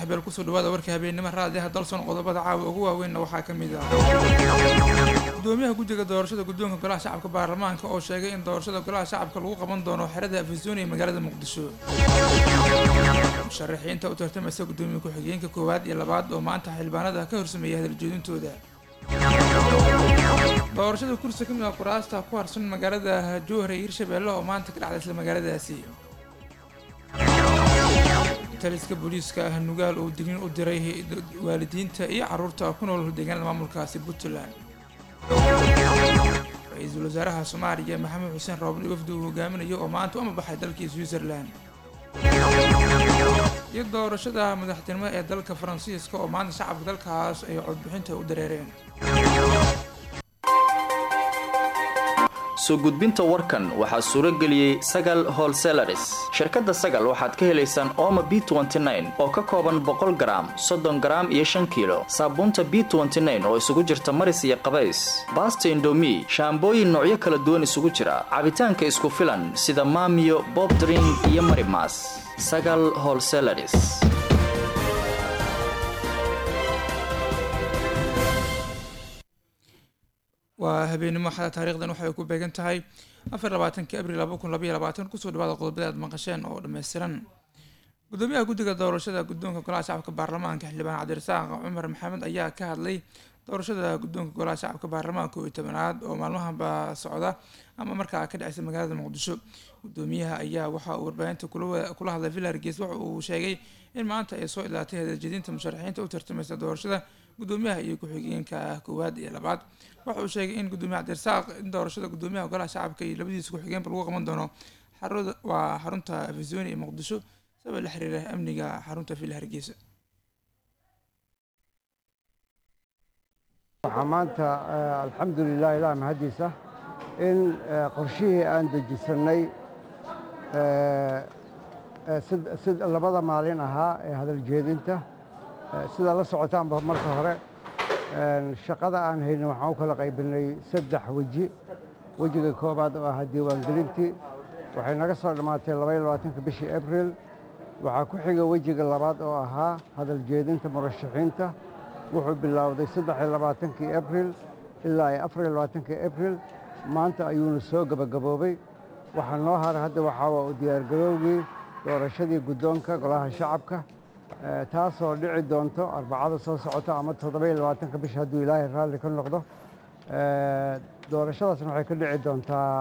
saaxiibyaal kusoo dhawaada warka habeennimo raadiyaha dalson qodobada caawa ugu waaweynna waxaa ka mid ah gudoomiyaha guddiga doorashada guddoonka golaha shacabka baarlamaanka oo sheegay in doorashada golaha shacabka lagu qaban doono xerada afisooni ee magaalada muqdisho musharaxiinta u tartamaysa gudoomiye ku-xigeenka koowaad iyo labaad oo maanta xildhibaanada ka horsameeyay hadaljeedintooda doorashada kursi ka mid ah kuraasta ku harsan magaalada jowhar ee hirshabeelle oo maanta ka dhacda isla magaaladaasi taliska booliiska ah nugaal oo dignin u diray waalidiinta iyo caruurta ku nool deegaanada maamulkaasi puntland ra-iisul wasaaraha soomaaliya maxamed xuseen roobli wafdi uu hogaaminayo oo maanta u amabaxay dalkii switzerland iyo doorashada madaxtinimo ee dalka faransiiska oo maanta shacabka dalkaas ay codbixinta u dareereen soo gudbinta warkan waxaa suuro geliyey sagal holselaris shirkadda sagal waxaad ka helaysaan ooma b oo ka kooban boqol garaam soddon garaam iyo shan kiilo saabuunta b oo isugu jirta maris iyo qabays baasta indomi shaambooyin noocyo kala duwan isugu jira cabitaanka isku filan sida maamiyo bobdring iyo marimas sagal holselaris waa habeenimo xada taarikhdan waxay ku beegan tahay afar labaatanki abril laba kun labaiyo labaatan kusoo dhawaada qodobada aad maqasheen oo dhammaystiran gudoomiyaha guddiga doorashada guddoonka golaha shacabka baarlamaanka xildhibaan cabdirasaaq cumar maxamed ayaa ka hadlay doorashada guddoonka golaha shacabka baarlamaanka oo iyo tobanaad oo maalmahanba socda ama markaa ka dhaceysa magaalada muqdisho gudoomiyaha ayaa waxa uu warbaahinta kula hadlay villa hargeys waxa uu sheegay in maanta ay soo ilaatay hadaljedinta musharaxiinta u tartamaysa doorashada gudoomiyaha iyo ku-xigeenka koowaad iyo labaad waxa uu sheegay in gudoomiye cabdirasaaq in doorashada gudoomiyaha golaha shacabka iyo labadiisa ku-xigeenba lagu qaban doono waa xarunta afisooni ee muqdisho sabab la xiriira amniga xarunta villa hargeysa waxaa maanta alxamdulilah ilaah mahaddiisa in qorshihii aan dejisanay labada maalin ahaa ee hadaljeedinta sidaa la socotaanba marka hore shaqada aan haynin waxaan u kala qaybinay saddex weji wejiga koobaad oo ahaa diiwaangelintii waxay naga soo dhammaatay labaiyo labaatanka bishii abril waxaa ku xiga wejiga labaad oo ahaa hadaljeedinta murashaxiinta wuxuu bilowday saddexiyo labaatankii abril ilaa iyo afariyo labaatankii abril maanta ayuuna soo gebagaboobay waxaa noo haray hadda waxaa u diyaargaroowgii doorashadii guddoonka golaha shacabka taasoo dhici doonto arbacada soo socota ama toddoba-iyo labaatanka bisha hadduu ilaahay raalli ka noqdo doorashadaasna waxay ka dhici doontaa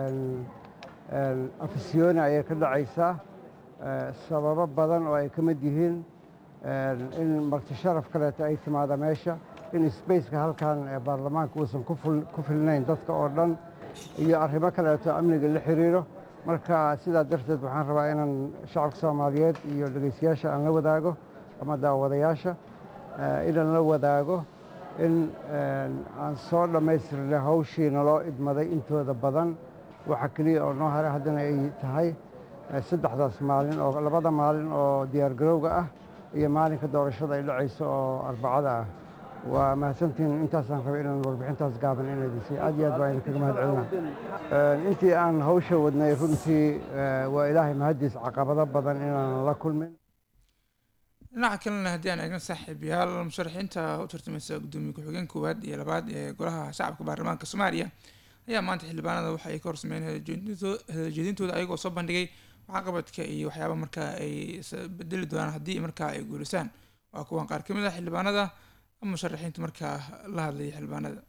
afisyooni ayay ka dhacaysaa sababo badan oo ay ka mid yihiin in marti sharaf kaleeto ay timaada meesha in sbaceka halkan baarlamaanka uusan ku filnayn dadka oo dhan iyo arrimo kaleeto amniga la xiriiro marka sidaa darteed waxaan rabaa inaan shacabka soomaaliyeed iyo dhegeystayaasha aan la wadaago ama daawadayaasha inaan la wadaago in aan soo dhammaystirnay hawshii naloo idmaday intooda badan waxa keliya oo noo haray haddana ay tahay saddexdaas maalin oo labada maalin oo diyaargarowga ah iyo maalinka doorashada ay dhacayso oo arbacada ah waa mahadsantihiin intaasaan rabay inaan warbixintaas gaaban inadisay aad iyo aad baa idinkaga mahad celina intii aan hawsha wadnay runtii waa ilaahay mahaddiis caqabado badan inaanan la kulmin dhinaca kalena haddii aan eegna saaxiibayaal musharaxiinta u tartamaysa gudoomiye ku-xigeen koowaad iyo labaad ee golaha shacabka baarlamaanka soomaaliya ayaa maanta xildhibaanada waxa ay ka horsameeyeen hadaljeedintooda ayagoo soo bandhigay waxqabadka iyo waxyaaba markaa ay bedeli doonaan haddii markaa ay guulisaan waa kuwan qaar ka mid ah xildhibaanada ama musharaxiinta markaa la hadlaya xildhibaanada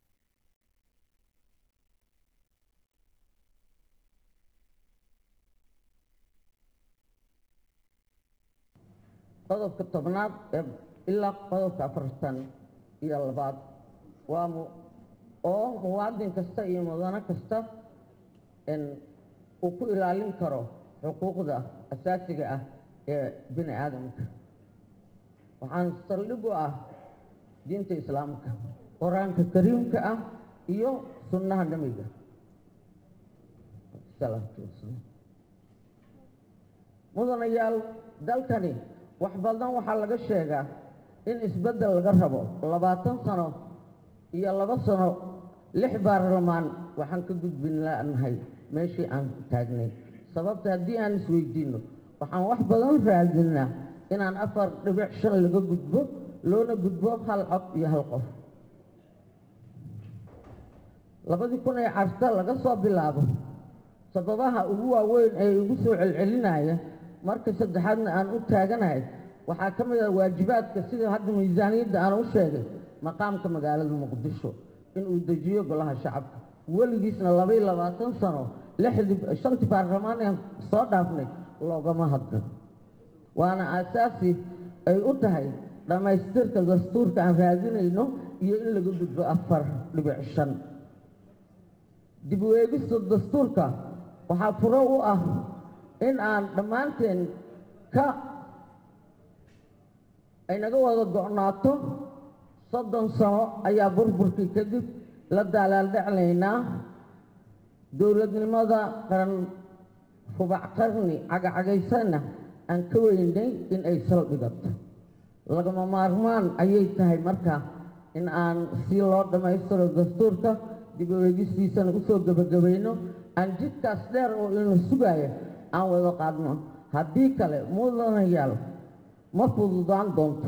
qodobka tobnaad ee ilaa qodobka afartan iyo labaad waa oo muwaadin kasta iyo mudano kasta uu ku ilaalin karo xuquuqda asaasiga ah ee bini aadamka waxaan saldhig u ah diinta islaamka qur-aanka kariimka ah iyo sunnaha nebiga salaatu wasalaam mudanayaal dalkani wax badan waxaa laga sheegaa in isbeddel laga rabo labaatan sano iyo laba sano lix baarlamaan waxaan ka gudbin lanahay meeshii aan taagnay sababta haddii aan isweydiinno waxaan wax badan raadinaa inaan afar dhibic shan laga gudbo loona gudbo hal cod iyo hal qof labadii kun ee carta laga soo bilaabo sababaha ugu waaweyn ee igu soo celcelinaya marka saddexaadna aan u taaganahay waxaa ka mid ah waajibaadka sida hadda miisaaniyadda aan u sheegay maqaamka magaalada muqdisho inuu dejiyo golaha shacabka weligiisna labaiy labaatan sano lixdii shantii baarlamaan aan soo dhaafnay loogama hadlin waana aasaasi ay u tahay dhammaystirka dastuurka aan raadinayno iyo in laga gudbo afar dhibic shan dib u eegista dastuurka waxaa furo u ah in aan dhammaanteen ka ay naga wada go'naato soddon sano ayaa burburkii kadib la daalaaldheclaynaa dowladnimada qaran rubac qarni cagacagaysana aan ka weynay in ay saldhigato lagama maarmaan ayay tahay marka in aan si loo dhammaystiro dastuurka dib u eegistiisana usoo gebagabayno aan jidkaas dheer oo ina sugaaya aan wada qaadno haddii kale mudanayaal ma fududaan doonto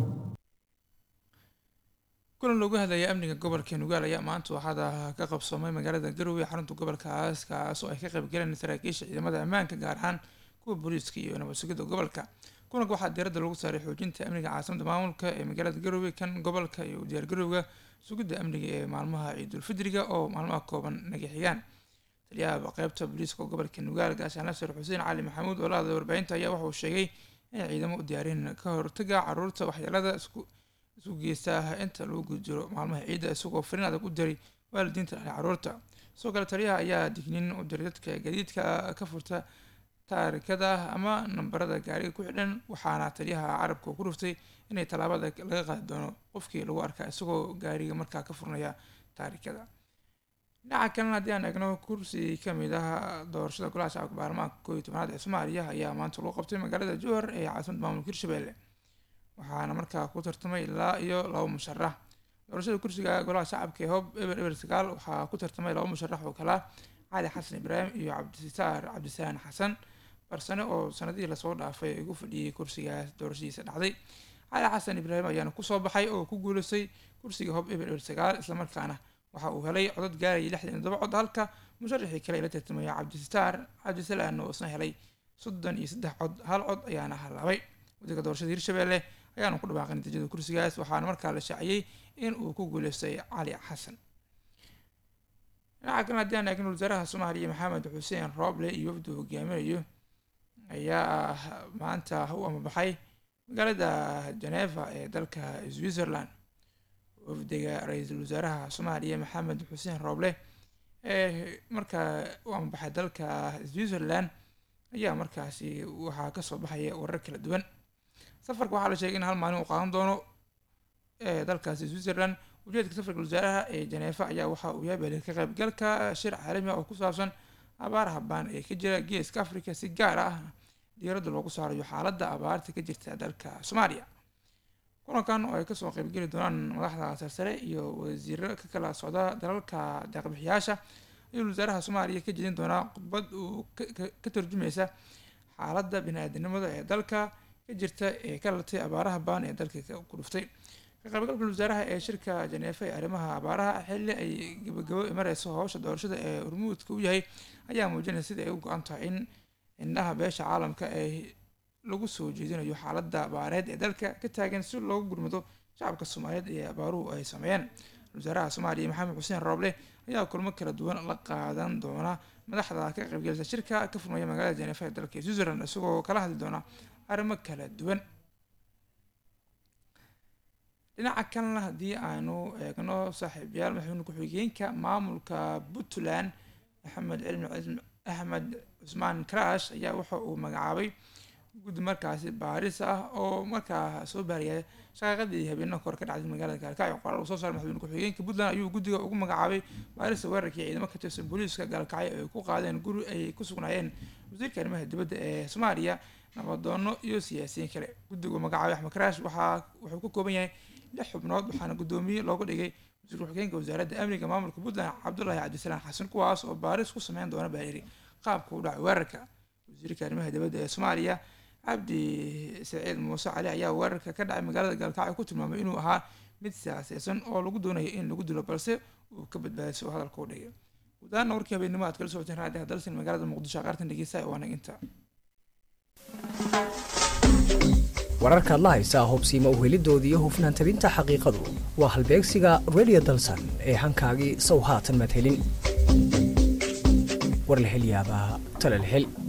kulan loogu hadlaya amniga gobolka nugaal ayaa maanta waxaada ka qabsoomay magaalada garowe ee xarunta gobolkaas kaas oo ay ka qayb galeen saraakiisha ciidamada ammaanka gaar ahaan kuwa booliiska iyo nabad sugidda gobolka kulanka waxaa diiradda lagu saaray xoojinta amniga caasimada maamulka ee magaalada garowe kan gobolka iyo diyaargarowga sugidda amniga ee maalmaha ciidulfidriga oo maalmaha kooban naga xigaan taliyaha qeybta booliiska gobolka nugaal gaashaan nasir xuseen cali maxamuud oo la hadlay warbaahinta ayaa waxa uu sheegay inay ciidamo u diyaareen ka hortaga caruurta waxyeelada isku isku geysta inta lagu guda jiro maalmaha ciidda isagoo fariin adag u diray waalidiinta dhali caruurta sidoo kale taliyaha ayaa digniin u diray dadka gadiidka ka furta taarikada ama nambarada gaariga ku xidhan waxaana taliyaha carabka ku dhuftay inay tallaabada laga qaadi doono qofkii lagu arkaa isagoo gaariga markaa ka furnaya taarikada dhinaca kalena haddii aan eegno kursi kamid ah doorashada golaha shacabka baarlamaanka kooiyo tobanaad ee soomaaliya ayaa maanta lagu qabtay magaalada jowhar ee caasimada maamulka hirshabelle waxaana markaa ku tartamay ilaa iyo laba musharax doorashada kursiga golaha shacabka ee hoob eber eber sagaal waxaa ku tartamay laba musharax oo kala cali xasan ibraahim iyo cabdisitaar cabdisaan xasan barsane oo sanadihii lasoo dhaafay ugu fadhiyey kursigaas doorashadiisa dhacday cali xasan ibraahim ayaana kusoo baxay oo ku guuleystay kursiga hoob eber eber sagaal islamarkaana waxa uu helay codad gaarayay lixdan iyo todoba cod halka musharaxii kale la tartamaya cabdisitaar cabdisalaan oo isna helay soddon iyo saddex cod hal cod ayaana halaabay guddiga doorashada hirshabelle ayaanu ku dhawaaqay natiijada kursigaas waxaana markaa la shaaciyey in uu ku guuleystay cali xasan dhinaca kalena haddii aan eegno wasaaraha soomaaliya maxamed xuseen rooble iyo wafdu hogaaminayo ayaa maanta u amabaxay magaalada geneva ee dalka switzerland wafdiga ra-iisul wasaaraha soomaaliya maxamed xuseen rooble ee markaa u amabaxay dalka switzerland ayaa markaasi waxaa kasoo baxaya warar kala duwan safarka waxaa la sheegay in hal maalin uu qaadan doono ee dalkaasi switzerland ujeedka safarka wasaaraha ee janeefa ayaa waxa uu yahay bali ka qaybgalka shir caalami ah oo ku saabsan abaaraha baan ee ka jira geeska africa si gaar ah diiradda loogu saarayo xaaladda abaarta ka jirta dalka soomaaliya kulankan oo ay kasoo qaybgeli doonaan madaxda sarsare iyo wasiiro ka kala socda dalalka deeqbixiyaasha ayuu wasaaraha soomaaliya ka jedin doonaa khudbad uu ka tarjumaysa xaaladda bini-aadanimada ee dalka ka jirta ee ka latay abaaraha baan ee dalka ku dhuftay ka qaybgalka wasaaraha ee shirka janeefa ee arrimaha abaaraha xilli ay gabagabo mareyso howsha doorashada ee hormuudka u yahay ayaa muujinaya sida ay u go-an tahay in indhaha beesha caalamka ee lagu soo jeedinayo xaaladda abaareed ee dalka ka taagan si loogu gurmado shacabka soomaaliyeed ee abaaruhu ay sameeyeen wasaaraha soomaaliya maxamed xuseen rooble ayaa kulmo kala duwan la qaadan doona madaxda ka qaybgelisa shirka ka furmaya magaalada janeefa ee dalka switzerland isagoo kala hadli doona arrimo kala duwan dhinaca kalena haddii aanu eegno saaxiibayaal madaxweyne ku-xigeenka maamulka puntland axmed cilmi axmed cusmaan karash ayaa waxa uu magacaabay guddi markaasi baaris ah oo markaa soo baariyay shaqaaqadii habeenna kor ka dhacday magaalada gaalkacyo qoraal uu soo saaray madaxweyne ku-xigeenka puntland ayuu guddiga ugu magacaabay baarista weerarkii ciidamo ka tirsan booliiska gaalkacyo ay ku qaadeen guri ay ku sugnaayeen wasiirka arrimaha dibadda ee soomaaliya nabadoono iyo siyaasiyiin kale guddigu magacaabay axmed karaash waxaa wuxuu ka kooban yahay lix xubnood waxaana guddoomiye looga dhigay wasiir ku-xigeenka wasaaradda amniga maamulka puntland cabdullaahi cabdisalaan xasan kuwaas oo baaris ku sameyn doona baa yiri qaabka u dhacay weerarka wasiirka arrimaha dibadda ee soomaaliya cabdi saciid muuse cali ayaa weerarka ka dhacay magaalada gaalkacyo ku tilmaamay inuu ahaa mid siyaaseysan oo lagu doonayo in lagu dilo balse uu ka badbaadayso oo hadalka u dhigay guud ahaana warkii habeennimo aad kala socoteen raadiyaha dalsan magaalada muqdisho qaartan dhegeysa waa nag inta wararkaad la haysaa hubsiima uhelidooda iyo hufnaan tabinta xaqiiqadu waa halbeegsiga radio dalsan ee hankaagii sow haatan madhelin war la hel yaabaa tala la hel